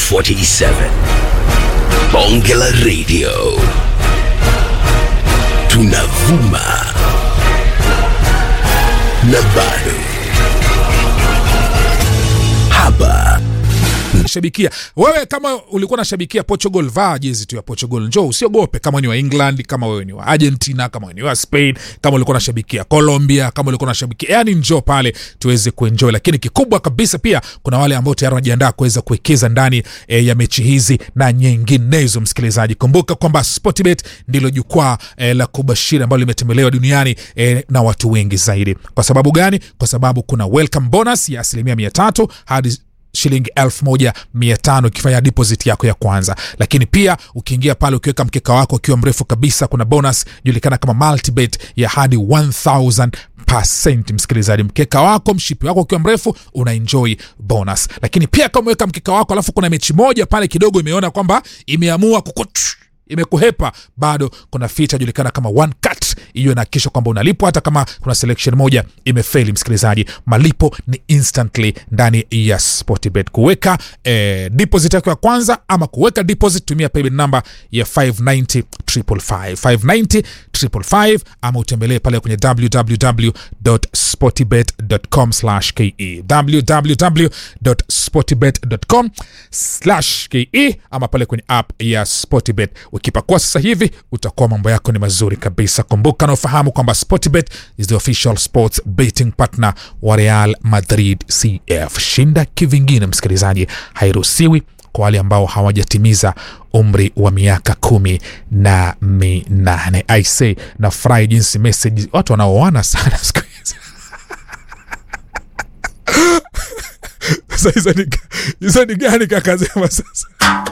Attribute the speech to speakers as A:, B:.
A: 47 bonge la radio tunavuma na bado hapa
B: shabikia wewe kama ulikuwa unashabikia portugal vaa jezi tu ya portugal njoo usiogope kama ni wa england kama wewe ni wa argentina kama wewe ni wa spain kama ulikuwa unashabikia colombia kama ulikuwa unashabikia yani njoo pale tuweze kuenjoy lakini kikubwa kabisa pia kuna wale ambao tayari wanajiandaa kuweza kuwekeza ndani e, ya mechi hizi na nyinginezo msikilizaji kumbuka kwamba sportbet ndilo jukwaa e, la kubashiri ambalo limetembelewa duniani e, na watu wengi zaidi kwa sababu gani kwa sababu kuna welcome bonus ya asilimia mia tatu hadi shilingi elfu moja mia tano ukifanya deposit yako ya kwanza lakini pia ukiingia pale ukiweka mkeka wako ukiwa mrefu kabisa kuna bonus julikana kama multibet ya hadi 1000 percent msikilizaji mkeka wako mshipi wako ukiwa mrefu una enjoy bonus lakini pia kama umeweka mkeka wako alafu kuna mechi moja pale kidogo imeona kwamba imeamua kukut imekuhepa bado kuna feature julikana kama one cut hiyo inahakikisha kwamba unalipwa hata kama kuna selection moja imefeli msikilizaji malipo ni instantly ndani ya sportbet kuweka eh, deposit yako ya kwanza ama kuweka deposit tumia payment number ya 590 590 590 ama utembelee pale kwenye www.sportbet.com ke www.sportbet.com ke ama pale kwenye app ya sportbet ukipakua sasa hivi utakuwa mambo yako ni mazuri kabisa kumbuka na ufahamu kwamba sportbet is the official sports betting partner wa real madrid cf shinda kivingine msikilizaji hairuhusiwi kwa wale ambao hawajatimiza umri wa miaka kumi na minane aise nafurahi jinsi message watu wanaoana sana siku hizi sasa hizo ni- hizo ni gani kakazema sasa